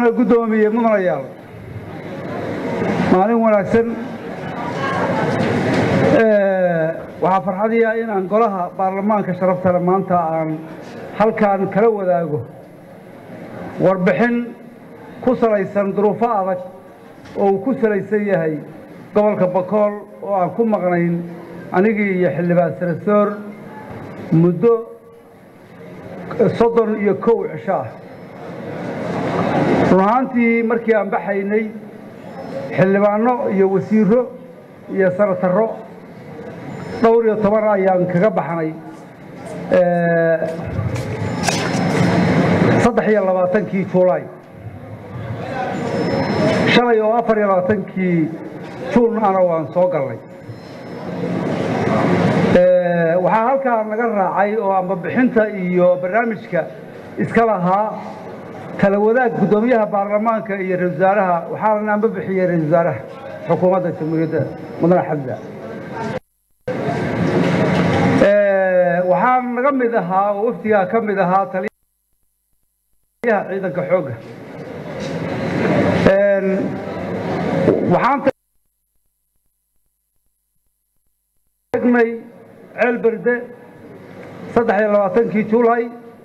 mudana guddoomiye mudanayaal maalin wanaagsan waxaa farxadiya inaan golaha baarlamaanka sharaftale maanta aan halkaan kala wadaago warbixin ku salaysan duruufo adag oo uu ku salaysan yahay gobolka bakool oo aan ku maqnayn anigii iyo xildhibaan sanasoor muddo soddon iyo kow cisho ah run ahaantii markii aan baxaynay xildhibaanno iyo wasiiro iyo sanatarro dhowr iyo toban ayaan kaga baxnay saddex iyo labaatankii juulaay shalay oo afar iyo labaatankii juun ana waan soo galnay waxaa halkaa naga raacay oo ambabixinta iyo barnaamijka iska lahaa kala wadaag guddoomiyaha baarlamaanka iyo ra-isul wasaaraha waxaana anba bixiyey ra-isul wasaaraha xukuumadda jamhuuriyadda mudane xamza waxaa naga mid ahaa oo wafdigaa ka mid ahaa taliyaha ciidanka xoogga waxaan tagnay ceel berde saddex iyo labaatankii juulay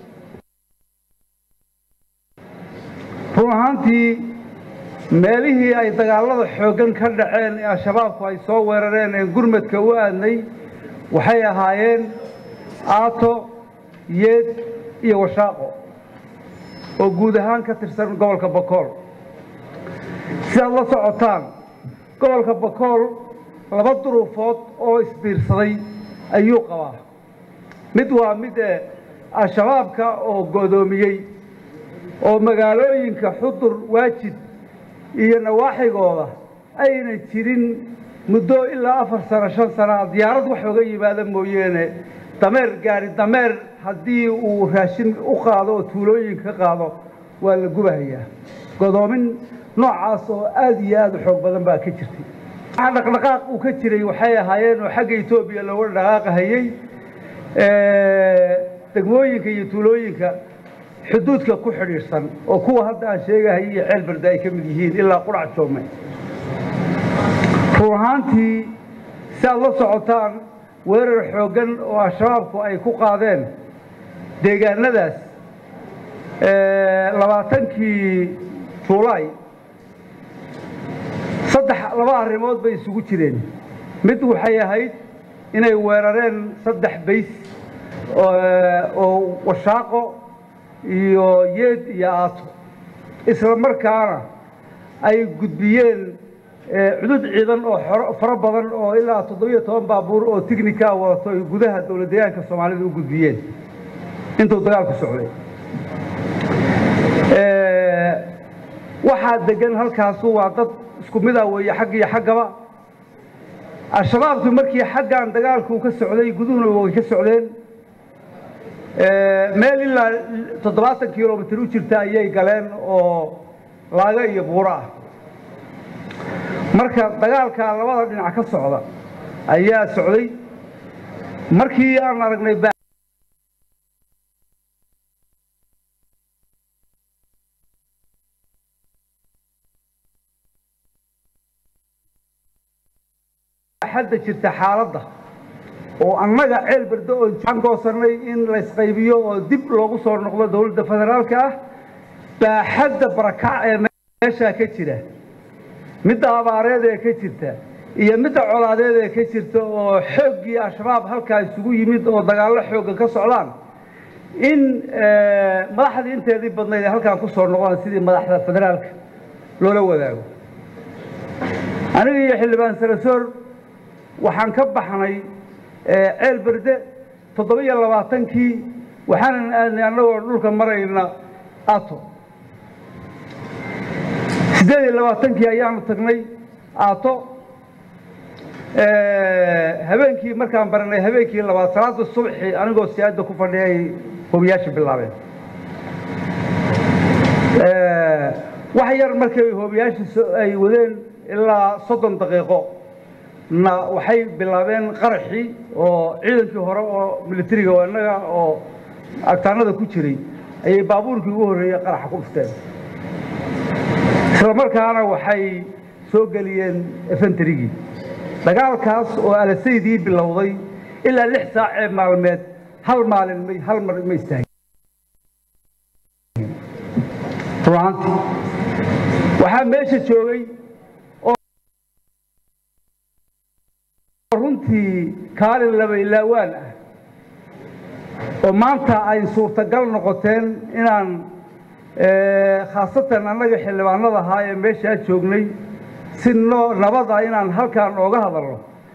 run ahaantii meelihii ay dagaallada xooggan ka dhaceen ee al-shabaabku ay soo weerareen ee gurmadka u aadnay waxay ahaayeen aato yeed iyo washaaqo oo guud ahaan ka tirsan gobolka bakool sidaad la socotaan gobolka bakool laba duruufood oo isbiirsaday ayuu qabaa mid waa mid ee al-shabaabka oo go'doomiyey oo magaalooyinka xudur waajid iyo nawaaxigooda ayna jirin muddo ilaa afar sano shan sanaa diyaarad wax oga yimaada mooyeene dameer gaari dameer haddii uu raashin u qaado oo tuulooyin ka qaado waa la gubahayaa godoomin noocaas oo aad iyo aad u xoog badan baa ka jirtay waxa dhaqdhaqaaq uu ka jiray waxay ahaayeen oo xagga etoobiya looga dhaqaaqahayey degmooyinka iyo tuulooyinka xuduudka ku xidhiidhsan oo kuwa hadda aan sheegahay iyo ceel berde ay ka mid yihiin ilaa qurac joome run ahaantii si aad la socotaan weerar xooggan oo al-shabaabku ay ku qaadeen deegaanadaas labaatankii juulaay saddex laba arrimood bay isugu jireen mid waxay ahayd inay weerareen saddex bays oo washaaqo iyo yeed iyo aato isla markaana ay gudbiyeen cudud ciidan oo fara badan oo ilaa toddobiyo toban baabuur oo tignika wadato ay gudaha dowlad deegaanka soomaalida u gudbiyeen intuu dagaalku socday waxaa degan halkaasu waa dad isku mid ah weeye xagg iyo xaggaba al-shabaabku markii xaggan dagaalku ka socday guduhuna way ka socdeen meel ilaa toddobaatan kilomitr u jirta ayay galeen oo laaga iyo buuro ah marka dagaalka labada dhinac ka socda ayaa socday markii aan aragnay xadda jirta xaaladda oo annaga ceel berde oo aan goosanay in laysqaybiyo oo dib loogu soo noqdo dowladda federaalka ah baaxadda barakac ee meeshaa ka jira midda abaareed ee ka jirta iyo midda colaadeed ee ka jirta oo xooggii al-shabaab halkaa isugu yimid oo dagaallo xoogga ka socdaan in madaxdii inteedii badnayd ay halkaan ku soo noqdaan sidii madaxda federaalka loola wadaago aniga iyo xildhibaan sarasoor waxaan ka baxnay ceel berde toddoba-iyo labaatankii waxaanan aadnay annagoo dhulka marayna ato siddeed iyo labaatankii ayaanu tagnay aato habeenkii markaan baranay habeenkii labaad salaada subxi anigoo siyaadda ku fadhiyay hoobiyaasha bilaabeen wax yar markay hoobiyaasha ay wadeen ilaa soddon daqiiqo na waxay bilaabeen qaraxii oo ciidankii hore oo militariga oo innaga oo agtaanada ku jiray ayay baabuurkii ugu horreeyey qaraxa ku dhufteen isla markaana waxay soo geliyeen efentarigii dagaalkaas oo alasaydii bilowday ilaa lix saac ee maalmeed hal maalin may hal mar ma istaagin runaantii waxaa meesha joogay oo runtii kaalin labaylaawaan ah oo maanta ay suurtagal noqoteen inaan khaasatan annaga xildhibaanada ahaa ee meeshaa joognay si no nabada inaan halkaan ooga hadalno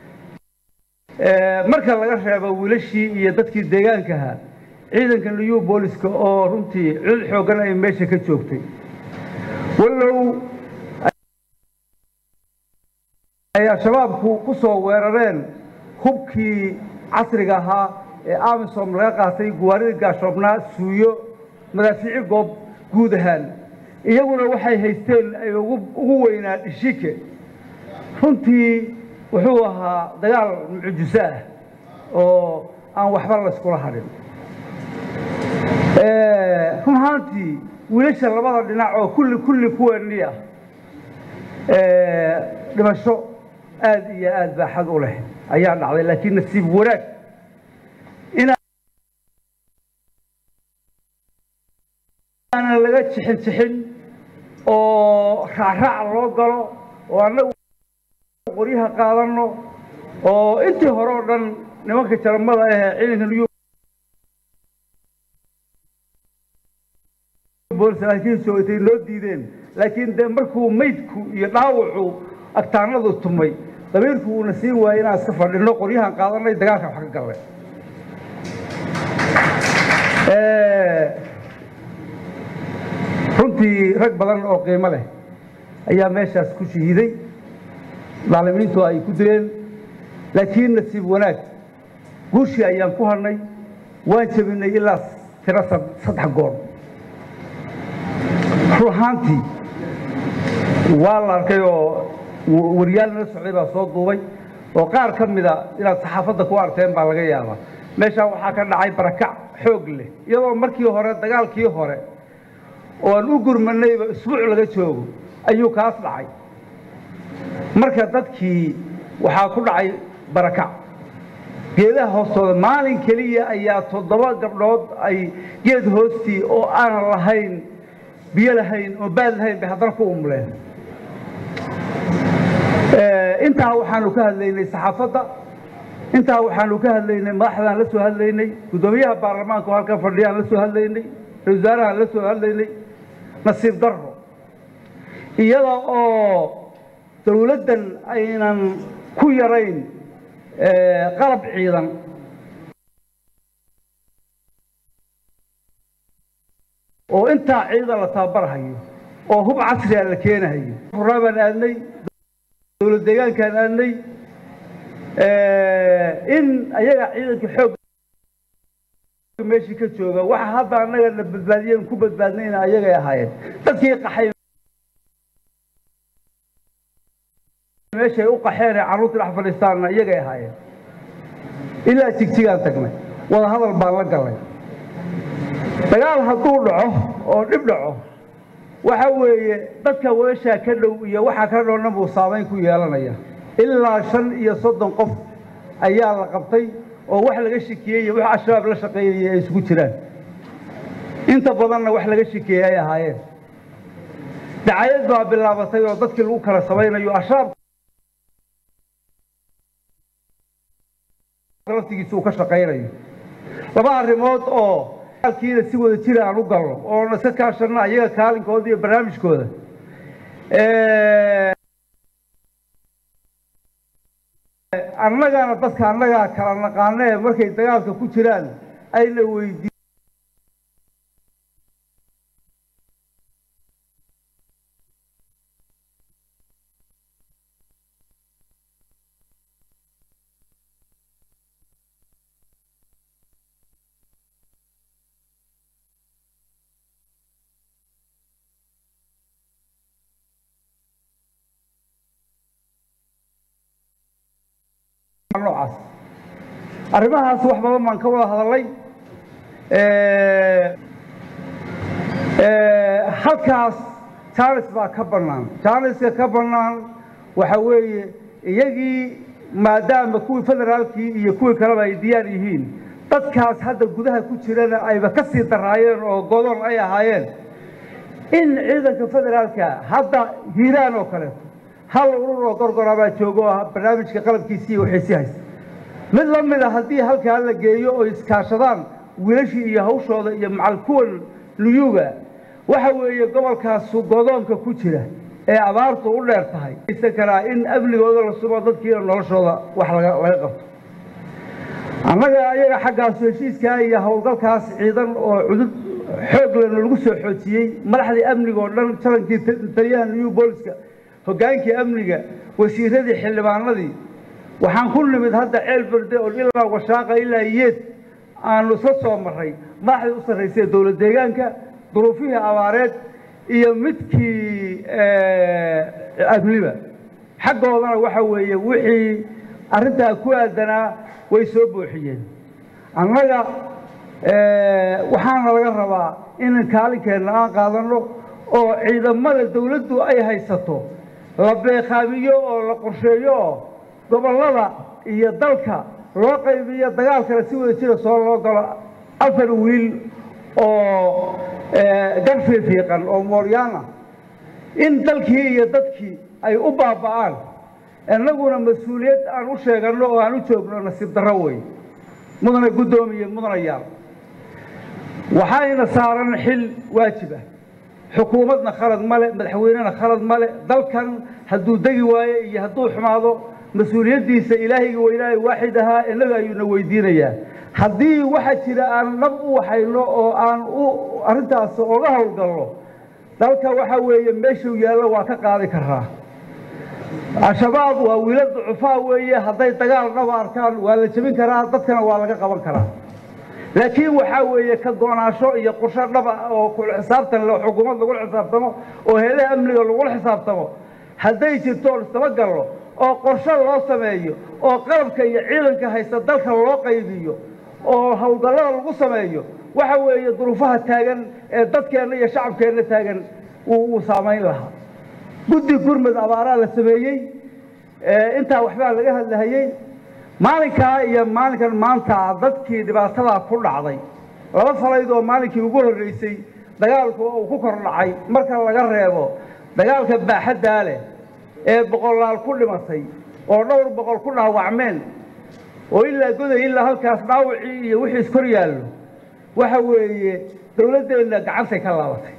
marka laga reebo wiilashii iyo dadkii deegaankaha ciidanka new booliska oo runtii cid xooggan ay meesha ka joogtay wallow ay al-shabaabku ku soo weerareen hubkii casriga ahaa ee amisom laga qaatay guwaaridii gaashoobnaa suuyo madaafiici goob guud ahaan iyaguna waxay haysteen ay ugu weynaa dhishike runtii wuxuu ahaa dagaal mucjiso ah oo aan waxba layskula hadhin run ahaantii wiilasha labada dhinac oo kulli kulli kuweennii ah dhimasho aad iyo aad baaxad u leh ayaa dhacday laakiin nasiib wanaag inaanan laga jixin jixin oo raacraac loo galo oo annagu qoryaha qaadanno oo intii hore oo dhan nimanka jaramada ahee ciidanka new boolislaakiinsootay noo diideen laakiin de markuu maydku iyo dhaawacu agtaanadu tumay dabiirku uuna siin waayey inaan iska fadhinno qoryahan qaadanay dagaalkan wax ka gallay runtii rag badan oo qiimo leh ayaa meeshaas ku shahiiday daalimiintu ay ku dileen laakiin nasiib wanaag guushii ayaan ku hadhnay waan jebinay ilaa tiro saddex goor run ahaantii waa la arkay oo waryaal nala socday baa soo duubay oo qaar ka mida inaad saxaafadda ku arteen baa laga yaabaa meeshaa waxaa ka dhacay barakac xoog leh iyadoo markii hore dagaalkii hore oo aan u gurmanayba isbuuc laga joogo ayuu kaas dhacay marka dadkii waxaa ku dhacay barakac geedaha hoostooda maalin keliya ayaa toddoba gabdhood ay geed hoostii oo aanan lahayn biyo lahayn oo baad lahayn bay haddana ku umuleen intaa waxaanu ka hadlaynay saxaafadda intaa waxaanu ka hadlaynay madaxdaan la soo hadlaynay guddoomiyaha baarlamaanka oo halkan fadhiyaan la soo hadlaynay ra-isul wasaarahaan la soo hadlaynay nasiib darro iyada oo dawladdan aynan ku yarayn qalab ciidan oo intaa ciidan la tababarhayo oo hub casriga la keenahayo furaabaan aadnay dowlad deegaankaan aadnay in ayaga ciidanka xoog meeshii ka jooga waxa hadda annaga na badbaadiyeen ku badbaadnayna ayagay ahaayeen dadkii qaxay meeshay u qaxeen ee carruurtii dhex fadhiistaanna iyagay ahaayeen ilaa jigjigaan tagnay wada hadal baan la gallay dagaal hadduu dhaco oo dhib dhaco waxa weeye dadka weeshaa ka dhow iyo waxa ka dhowna buu saamayn ku yeelanaya ilaa shan iyo soddon qof ayaa la qabtay oo wax laga shikiyey iyo wax al-shabaab la shaqeeyaya ay isugu jiraan inta badanna wax laga shikeeyey ay ahaayeen dacayad baa bilaabatay oo dadkii lagu kala samaynayo al-shabaab laftigiisa uu ka shaqaynayo laba arrimood oo kiina si wada jira aan u galno oona iska kaashanno ayaga kaalinkooda iyo barnaamijkooda annagana dadka annagaa kala naqaanee markay dagaalka ku jiraan ayna weydii noocaas arrimahaas wax badan baan ka wada hadalay halkaas jaanis baa ka bannaan jaaniska ka bannaan waxa weeye iyagii maadaama kuwii federaalkii iyo kuwii kaleba ay diyaar yihiin dadkaas hadda gudaha ku jirana ayba ka sii daraayeen oo godoon ay ahaayeen in ciidanka federaalka hadda hiiraan oo kaleeto hal urur oo gorgorabaa joogo oo barnaamijka qalabkiisii waxay sii haysta mid la mid a haddii halkaa la geeyo oo iskaashadaan wiilashii iyo hawshooda iyo macal kuwan luyuga waxa weeye gobolkaasu godoonka ku jira ee abaartu u dheer tahay isan karaa in amnigooda la sugo dadkiina noloshooda wax laga laga qabto annaga ayaga xaggaas heshiiskaa iyo howlgalkaas ciidan oo cudud xoog lena lagu soo xoojiyey madaxdii amniga oo dhan jarankii taliyaha new booliska hoggaankii amniga wasiiradii xildhibaanadii waxaan ku nimid hadda ceel berde oo ilaa washaaqa ilaa yeed aanu isla soo marray madaxdii u sarraysay dowlad deegaanka duruufihii abaareed iyo midkii amniba xaggoodana waxa weeye wixii arrintaa ku aadanaa way soo buuxiyeen annaga waxaana laga rabaa in kaalinkeenna aan qaadanno oo ciidamada dawladdu ay haysato la beeqaamiyo oo la qorsheeyo oo gobollada iyo dalka loo qaybiyo dagaalkana si wada jira soo loo galo afar wiil oo garfiifiiqan oo mooryaana in dalkii iyo dadkii ay u baaba'aan innaguna mas-uuliyad aan u sheeganno oo aan u joogno nasiib darro wey mudana guddoomiye mudanayaal waxayna saaran xil waajib ah xukuumadna khalad male madaxweynena khalad male dalkan hadduu degi waayo iyo hadduu xumaado mas-uuliyaddiisa ilaahayga weynaayo waaxid ahaa innaga ayuuna weydiinayaa haddii waxaa jira aan nab u waxayno oo aan u arrintaas oga howlgalno dalka waxa weeye meeshuu yaallo waa ka qaadi karaa al-shabaab waa wiila ducufaa weeye hadday dagaal dhaba arkaan waa la jebin karaa dadkana waa laga qaban karaa laakiin waxaa weeye ka go-naasho iyo qorsho dhaba oo kula xisaabtan le xukuumad lagula xisaabtamo oo heelaha amniga lagula xisaabtamo hadday jirto oo isdabagallo oo qorsho loo sameeyo oo qalabka iyo ciidanka haysta dalka loo qaybiyo oo howlgallada lagu sameeyo waxa weeye duruufaha taagan ee dadkeenna iyo shacabkeenna taagan wuu saamayn lahaa guddi gurmud abaaraa la sameeyey intaa waxbaa laga hadlahayey maalinkaa iyo maalinkan maanta dadkii dhibaatadaa ku dhacday laba falayd oo maalinkii ugu horreysay dagaalku uu ku kor dhacay marka laga reebo dagaalka baaxaddaa leh ee boqolaal ku dhimatay oo dhowr boqol ku dhaawacmeen oo ilaa goday ilaa halkaas dhaawacii iyo wixii iskor yaallo waxa weeye dawladdeenna gacantay ka laabatay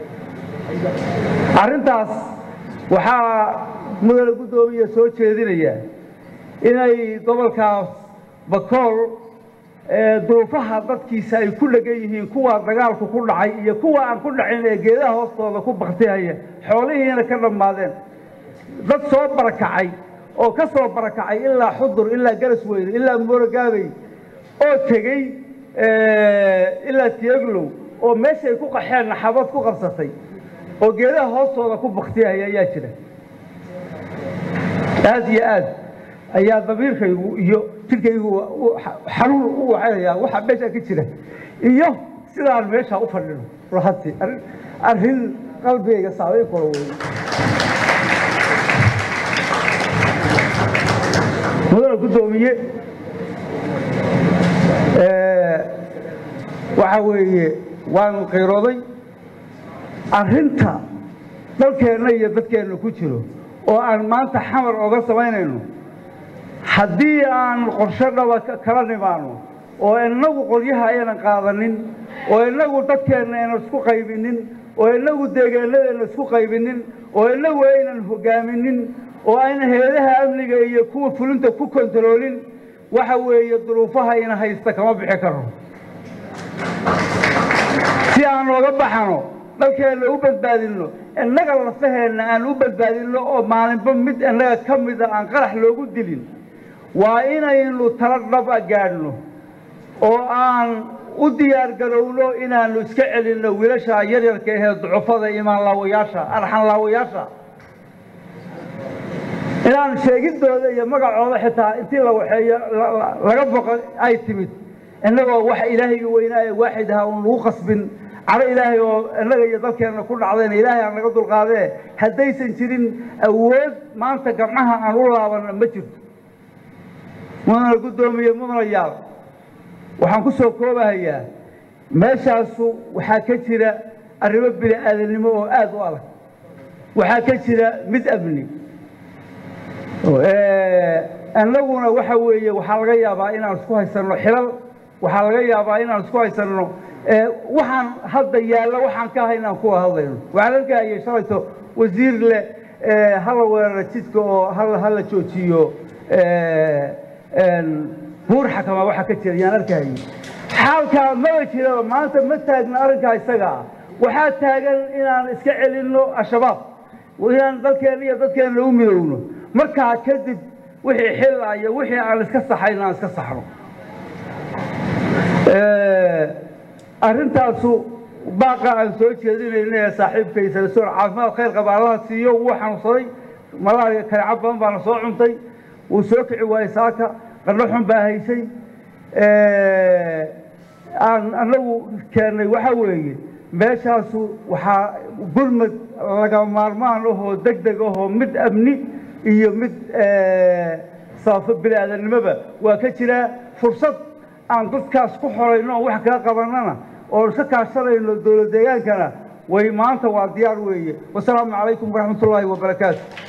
arrintaas waxaa mudane guddoomiya soo jeedinaya inay gobolkaas bakool duruufaha dadkiisa ay ku dhegan yihiin kuwa dagaalku ku dhacay iyo kuwa aan ku dhacin ee geedaha hoostooda ku baktihaya xoolihiina ka dhammaadeen dad soo barakacay oo ka soo barakacay ilaa xudur ilaa garas weyne ilaa moorogaabey oo tegey ilaa tiyaglow oo meeshay ku qaxeen naxabad ku qabsatay oo geedaha hoostooda ku baktihaya ayaa jira aad iyo aad ayaa damiirkaygu iyo jidhkaygu xanuun u wacanaya waxa meesha ka jira iyo sidaan meesha u fadhino lahati arrin qalbigayga saamayn kula wey mudana guddoomiye waxa weeye waan qayrooday arrinta dalkeenna iyo dadkeenna ku jiro oo aan maanta xamar oga samaynayno haddii aan qorsho dhaba kala nimaano oo innagu qolyaha aynan qaadanin oo innagu dadkeenna aynan isku qaybinin oo innagu deegaanadeenna isku qaybinin oo innagu aynan hogaaminin oo aynan heedaha amniga iyo kuwa fulinta ku kontaroolin waxa weeye duruufaha ina haysta kama bixi karno si aan ooga baxano dalkeenna u badbaadinno innaga lafaheenna aan u badbaadinno oo maalinba mid innaga ka mida aan qarax loogu dilin waa inaynu tala dhaba gaadhno oo aan u diyaar garowno inaannu iska celinno wiilasha yaryarka ahee ducufada imaanlaawayaasha arxanlaawayaasha inaan sheegidooda iyo magacooda xitaa intii la waxeeyo laga boqo ay timid innagoo wax ilaahayga weynaa ee waaxid ahaa uun lagu qasbin caro ilaahay oo innaga iyo dalkeenna ku dhacdayna ilaahay aan naga dulqaadee haddaysan jirin awood maanta gamcaha aan u laabanna ma jirto mudana guddoomiye mudana yaal waxaan ku soo koobahayaa meeshaasu waxaa ka jira arrimo bini aadamnimo oo aada u adag waxaa ka jira mid amni annaguna waxa weeye waxaa laga yaabaa inaan isku haysanno xilal waxaa laga yaabaa inaan isku haysanno waxaan hadda yaalla waxaan ka ahay inaan kuwa hadlayno waxaan arkahayay shalayto wasiir leh hala weerara jidka oo hala joojiyo buur xakama waxa ka jira yaan arkahayay xaalkaa maba jiraba maanta ma taagna arrinkaa isaga ah waxaa taagan inaan iska celinno al-shabaab inaan dalkeenna iyo dadkeenna u midowno markaa kadib wixii xilaya wixii aan iska saxayn aan iska saxno arrintaasu baaqa aan soo jeedinayna ee saaxiibkay salasoon caafimaad khayr qaba allaha siiyo wuu xanuunsaday malaariga kalecab badan baana soo cuntay wuu soo kici waayey saaka qandho xun baa haysay aan annagu keennay waxa weeye meeshaasu waxaa gurmad laga maarmaan ahoo deg deg ahoo mid amni iyo mid sabafo bini aadamnimoba waa ka jiraa fursad aan dadkaas ku xorayno oo wax kaga qabannana oo iska kaashanayno dowlad deegaankana way maanta waa diyaar weeye wasalaamu calaykum waraxmat ullaahi wabarakaatu